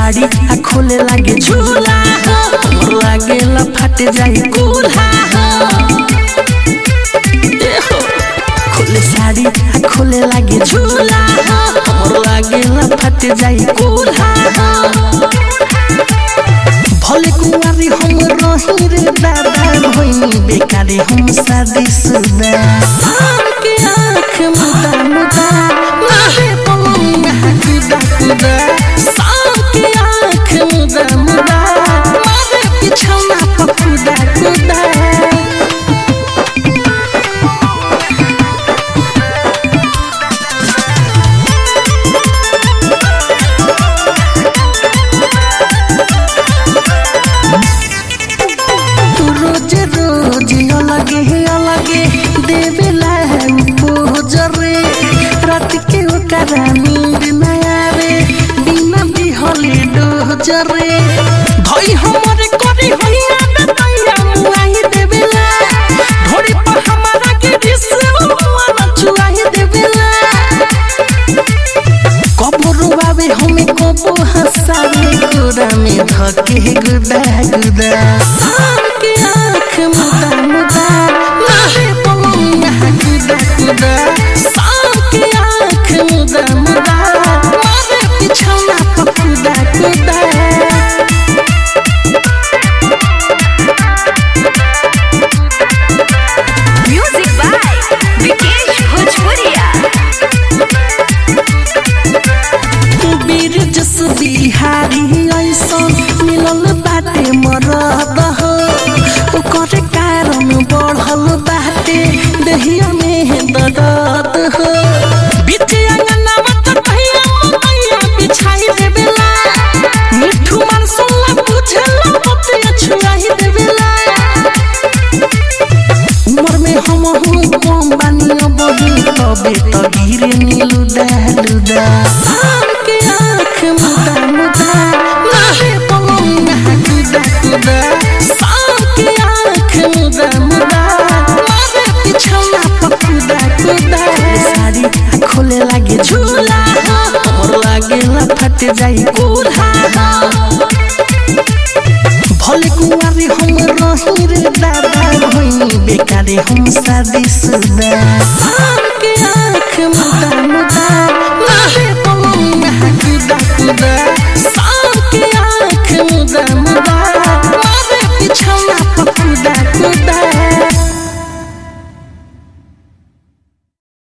साड़ी आ खोले लागे झूला हमर लागेला फट जाई कूल्हा ए हो, खोले साड़ी आ खोले लागे झूला हमर लागेला फट जाई कूल्हा भले कुंवारी हम रही रे दादा भइनी बेकारे हम शादी सुदा शाम के आँख मुदा मुदा मारे पलंग में हकुदा कुदा शाम के आँख मुदा मुदा मारे बिछौना पर कुदा कुदा तू रोज रोज अलगे है अलगे देवेला है पोजरे रात के ओकरा नींद न आवे बिना बिहले डोजरे भई हमर करी हैया बेटैया मुआही देवेला ढोरी पर हमारा के दिसवा चुआही देवेला कबो रुआवे हमें कबो हंसावे गोरा में धके गुदा गुदा शाम के आँख मुदा मुदा मारे पलंग में गुदा गुदा शाम के आँख मुदा मुदा मारे बिछौना पर गुदा गुदा म्यूजिक बाय विकेश भोजपुरिया बीर जस बिहारी ऐसन मिलल बाटे मरद हो ओकर कारण बढ़ल बाटे दहिया में दर्द हो बीच अंगना मत भैया मैया बिछाई देवेला मिठू मन सुनला बुझला पतिया छुआई देवेला उमर में हम हूँ कम बानी बही तबे तो गिरे नीलू दहलुदा शाम के आँख मुदा मुदा मारे पलंग में हकुदा कुदा शाम के आँख मुदा मुदा मारे बिछौना पर कुदा कुदा साड़ी आ खोले लागे झूला हमर लागेला फट जाई कूल्हा भले कुंवारी हम रही रे दादा भइनी बेकारे हम शादी सुदा शाम के आँख मुदा मुदा मारे पलंग में हकुदा कुदा शाम के आँख मुदा मुदा